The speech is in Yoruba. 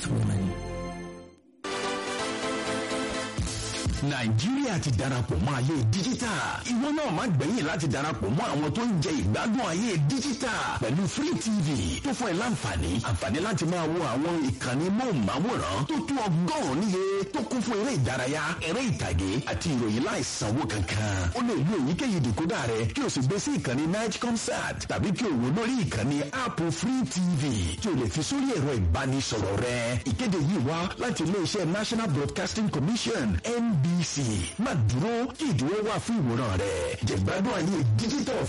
women. nàìjíríà ti darapọ̀ mọ́ ayé díjítà ìwọ náà má gbẹ̀yìn láti darapọ̀ mọ́ àwọn tó ń jẹ ìgbádùn ayé díjítà pẹ̀lú free tv tó fún ẹ láǹfààní àǹfààní láti máa wo àwọn ìkànnì móhùnmáwòrán tó tó ọgọ́rùn-ún níye tó kún fún eré ìdárayá eré ìtàgé àti ìròyìn láìsanwó kankan ó lè lo èyíkéyìí dìkódà rẹ kí o sì gbé sí ìkànnì night concert tàbí kí o wò lórí ìkànnì app free tv tí o lè fi sórí ẹ̀rọ ìbánisọ̀rọ̀ rẹ ìkéde yìí wá láti iléeṣẹ́ national broadcasting commission nb bbc má dúró kí ìdíwọ́ wà fún ìwòran rẹ̀ jẹ̀gbádùn ayé digital